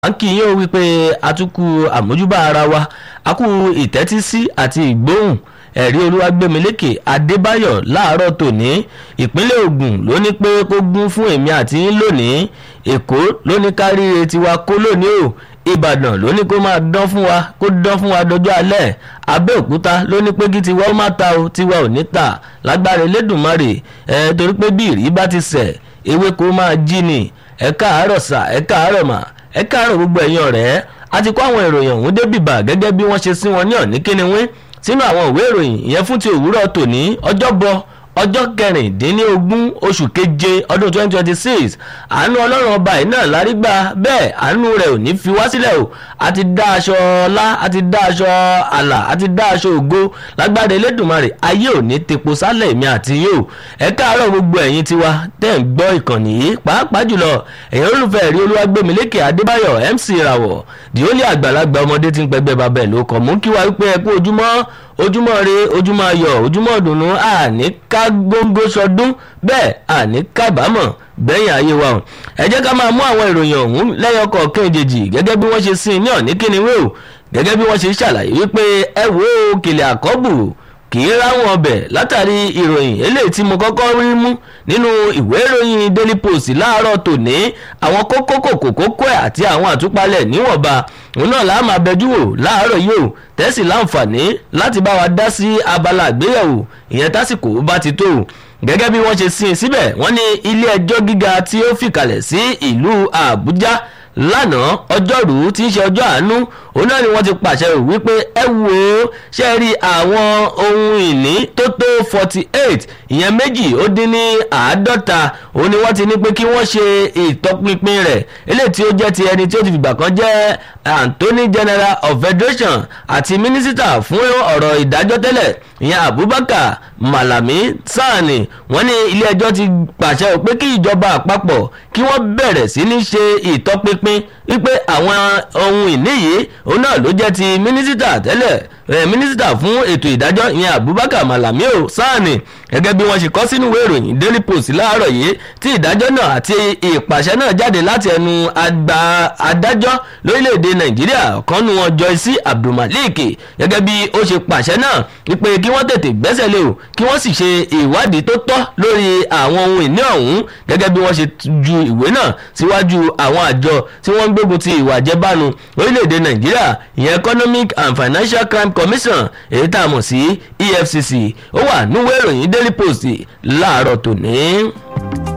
à ń kí yín ó wípé atukù àmójúbà ara wa akú ìtẹ́tísí àti ìgbóhùn ẹ̀rí olúwàgbẹ̀mílẹ́kẹ̀ adébáyọ̀ láàárọ̀ tòní ìpínlẹ̀ Ògùn ló ní pé kó gún fún èmi àti yín lónìí èkó ló ní káríire tiwa kó lónìí o ìbàdàn ló ní kó máa dán fún wa kó dán fún wa dọjọ́ alẹ́ abẹ́òkúta ló ní pé kí tiwa ó má ta o tiwa ò ní ta lágbára elédùnmarè ẹ torí pé bí ìrí bá ti sẹ̀ ewéko máa jí ni ẹ káàárọ̀ sà ẹ káàárọ̀ mà ẹ káàárọ̀ gbogbo ẹ̀yin ọ̀rẹ́ a ti kó àwọn ìròyìn ọ̀hún débìbà gẹ́gẹ́ bí wọ́n ṣe sí wọn ní ọ̀ní kíniwín sínú àwọn ìwé ìròyìn ìyẹn fún ti òwúrọ̀ tòní ọjọ́bọ̀ ọjọ́ kẹrìndínlógún oṣù keje ọdún 2026 àánú ọlọ́run ọba yìí náà lárí gbà bẹ́ẹ̀ àánú rẹ̀ ò ní fi wá sílẹ̀ o a ti dá aṣọ ọlá a ti dá aṣọ àlà a ti dá aṣọ ògo lágbára elédùnmarè ayé ò ní tepo sálẹ̀ mi àti yóò ẹ káàárọ̀ gbogbo ẹ̀yin tiwa tẹ́ ń gbọ́ ìkànnì yìí pàápàá jùlọ ẹ̀yin olùfẹ́ rí olúwàgbẹ̀mílẹ́kè adébáyọ̀ mc ìràwọ̀ dìólì àgbàlagbà ọmọdé tí ń pẹgbẹ́ babẹ̀ ló kọ̀ mú kí wá wípé ẹ kú ojúmọ́ ojúmọ́ re ojúmọ́ ayọ̀ ojúmọ́ dùnú àní ká gbóngbó sọdún bẹ́ẹ̀ àní kábàámọ̀ gbẹ̀yìn ayé wa ẹ jẹ́ ká máa mú àwọn ìròyìn ọ̀hún lẹ́yọkọ̀ kéjèèjì gẹ́gẹ́ bí wọ́n ṣe sin ní ọ̀ní kíniwé o gẹ́gẹ́ bí wọ́n ṣe ṣàlàyé wípé ẹ wo kìlẹ̀ àkọ́bù kì í ráwọn ọbẹ̀ látàrí ìròyìn eléyìí tí mo kọ́kọ́ rí mú nínú ìwé ìròyìn daily post láàárọ̀ tòní àwọn kókó kòkó kókó ẹ̀ àti àwọn àtúpalẹ̀ níwọ̀nba òun náà láà máa bẹjú wò láàárọ̀ yìí o tẹ́sí láǹfààní láti bá wa dá sí abala àgbéyẹ̀wò ìyẹn tásìkò bá ti tó o gẹ́gẹ́ bí wọ́n ṣe sin síbẹ̀ wọ́n ní ilé ẹjọ́ gíga tí ó fìkàlẹ̀ sí ìlú àbújá lánàá ọjọ́rú tí í ṣe ọjọ́ àánú òun náà ni wọ́n ti pàṣẹ rò wípé ẹ wò ó ṣe rí àwọn ohun ìní tó tó forty eight ìyẹn méjì ó dín ní àádọ́ta òun ni wọ́n ti ní pé kí wọ́n ṣe ìtọpinpin rẹ̀ eléyìí tí ó jẹ́ ti ẹni tí ó ti fìgbà kan jẹ́ Anthony General of Federation àti mínísítà fún ọ̀rọ̀ ìdájọ́ tẹ́lẹ̀ ìyẹn Abubakar Malami Sani wọ́n ní ilé ẹjọ́ ti pàṣẹ pé kí ìjọba àpapọ̀ kí wọ́n bẹ̀rẹ̀ sí ní ṣe ìtọpinpin wípé àwọn ohun ìní yìí òun náà ló jẹ́ ti mínísítà tẹ́lẹ̀ mínísítà fún ètò ìdájọ́ ìyẹn Abubakar Malami o Sani gẹ́gẹ́ bí wọ́n ṣe kọ sínú ìwé ìròyìn Daily Post láàárọ̀ yìí tí ìdájọ́ náà àti ìpàṣẹ náà jáde láti ẹnu àgbà adájọ́ lórílẹ̀‐èdè Nàìjíríà ọ̀kan nu wọn Joyce Abdulmalik gẹ́gẹ́ bí ó ṣe pàṣẹ náà wípé kí wọ́n tètè gbẹ́sẹ̀ lé o kí wọ́n sì ṣe ìwádìí tó tọ́ lórí àwọn ohun ìní ọ̀hún gẹ́gẹ́ bí wọ́n ṣe ju ìwé náà síwájú àwọn àjọ tí wọ́n ń gbógun ti ìwà àjẹbánu lórílẹ̀‐èdè Nàìjíríà ìyẹn Economic and Financial Crime Commission èyí tá a mọ̀ sí EFCC ó wà núwèé ìròyìn Daily Post láàárọ̀ tòní.